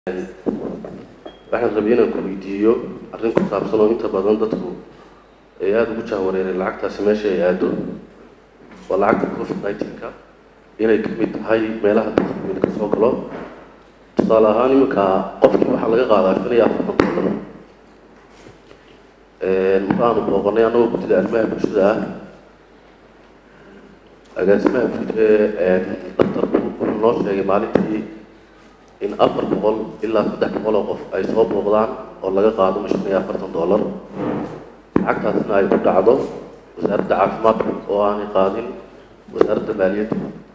waxaan rabay inaan ku weydiiyo arrin ku saabsan oo inta badan dadku ay aada ugu jahwareereen lacagtaasi meesha ay aado waa lacagta covid nineteen-ka inay ka mid tahay meelaha dadka ka soo galo tusaale ahaan iminka qofkii waxaa laga qaadaa shan iyo afartan dollar markaanu booqanay annagoo guddida arrimaha bulshada ah agaasimaha guud ee daktarku wuxuu noo sheegay maalintii in afar boqol ilaa saddex boqol oo qof ay soo booqdaan oo laga qaado shan iyo afartan dollar lacagtaasna ay ku dhacdo wasaaradda caafimaadka oo aanay qaadin wasaaradda maaliyadda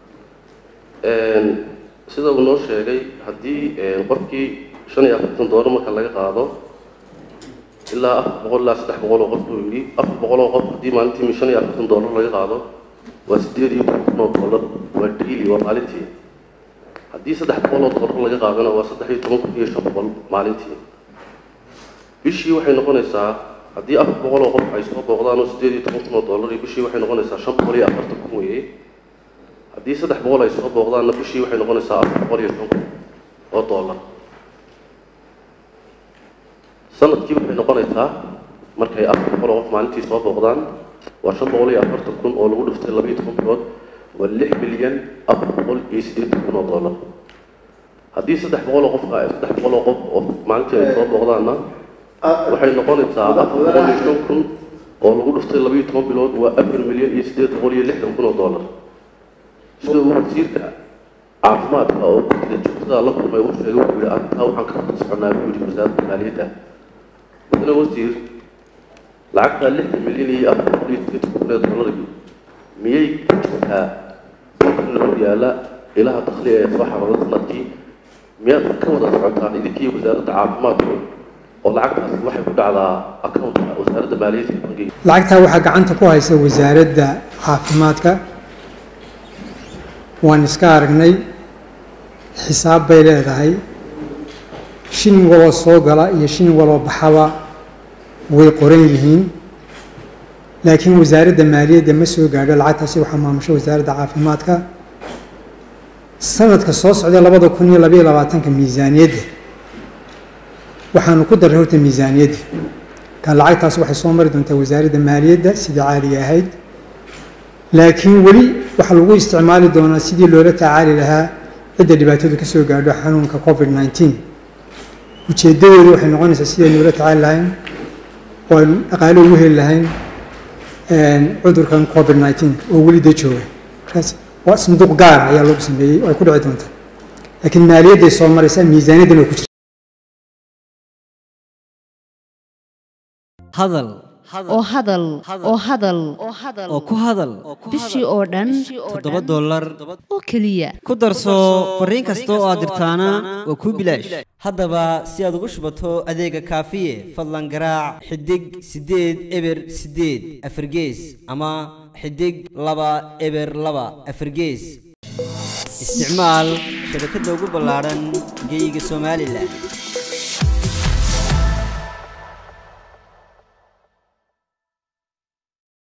sida uu noo sheegay haddii qofkii shan iyo afartan dollar marka laga qaado ilaa afar boqol ilaa saddex boqol oo qof buu yidhi afar boqol oo qof haddii maalintii shan iyo afartan dollar laga qaado waa sideed iyo toban kun oo dollar waa daily waa maalintii haddii saddex boqol oo dollar laga qaadana waa saddex iyo toban kun iyo shan boqol maalintii bishii waxay noqonaysaa haddii afar boqol oo qof ay soo booqdaan oo sideed iyo toban kun oo dollar iyo bishii waxay noqonaysaa shan boqol iyo afartan kun weeye haddii saddex boqol ay soo booqdaanna bishii waxay noqonaysaa afar boqol iyo shan kun oo dollar sanadkii waxay noqonaysaa markay afar boqol oo qof maalintii soo booqdaan waa shan boqol iyo afartan kun oo lagu dhiftay laba iyo toban bilood waa lix milyan afar boqol iyo siddeetan kun oo dollar haddii saddex boqol oo qof saddex boqol oo qof oo maalintii ay soo booqdaanna waxay noqonaysaa afar boqol iyo shan kun oo lagu dhiftay laba iyo toban bilood waa afar milyan iyo siddeed boqol iyo lixdan kun oo dollar sida uu wasiirka caafimaadka oo gudida joogtada la kulmay uu sheegay wuxuu yihi arrintaa waxaan ka wada soconaa buu yihi wasaaradda maaliyadda mudane wasiir lacagta lixdan milyan iyo afar boqol iyo siddeetan kun ee dollargii miyay ku jirtaa markan la hor yaala ilaha dakhli ee soo xarooda sanadkii miyaad ka wada socotaan idinkii wasaaradda caafimaadku oo lacagtaas waxay ku dhacdaa accountka wasaaradda maaliyadda iyo bangiga lacagtaa waxaa gacanta ku haysa wasaaradda caafimaadka waan iska aragnay xisaab bay leedahay shin waloo soo gala iyo shin waloo baxaba way qoran yihiin laakiin wasaaradda maaliyadda ma soo gaadho lacagtaasi waxaa maamusho wasaaradda caafimaadka sanadka soo socda labada kun iyo labaiyo labaatanka miisaaniyadda waxaanu ku darray horta miisaaniyadda ka lacagtaas waxay soo mari doontaa wasaaradda maaliyadda sidii caadiga ahayd laakiin weli waxaa lagu isticmaali doonaa sidii loola tacaali lahaa cidda dhibaatadu ka soo gaadho xanuunka covid nineteen ujeeddadoodu waxay noqonaysaa sidaynu ula tacaali lahayn oo aynu dhaqaalo ugu heli lahayn cudurkan covid nineteen oo weli da jooga markaas waa sanduuq gaara ayaa lagu sameeyey oo ay ku dhici doontaa laakiin maaliyadday soo maraysaa miisaaniyaddan oo ku jirta hadal oo hadal oo hadal oo ku hadal bishii oo dhan toddoba dollar oo keliya ku darso fariin kasta oo aad dirtaana waa kuu bilaash haddaba si aad ugu shubato adeega kaafiye fadlan garaac xidig siddeed eber siddeed afargees ama xidig laba eber laba afargees isticmaal shabakadda ugu ballaadhan geeyiga somalilan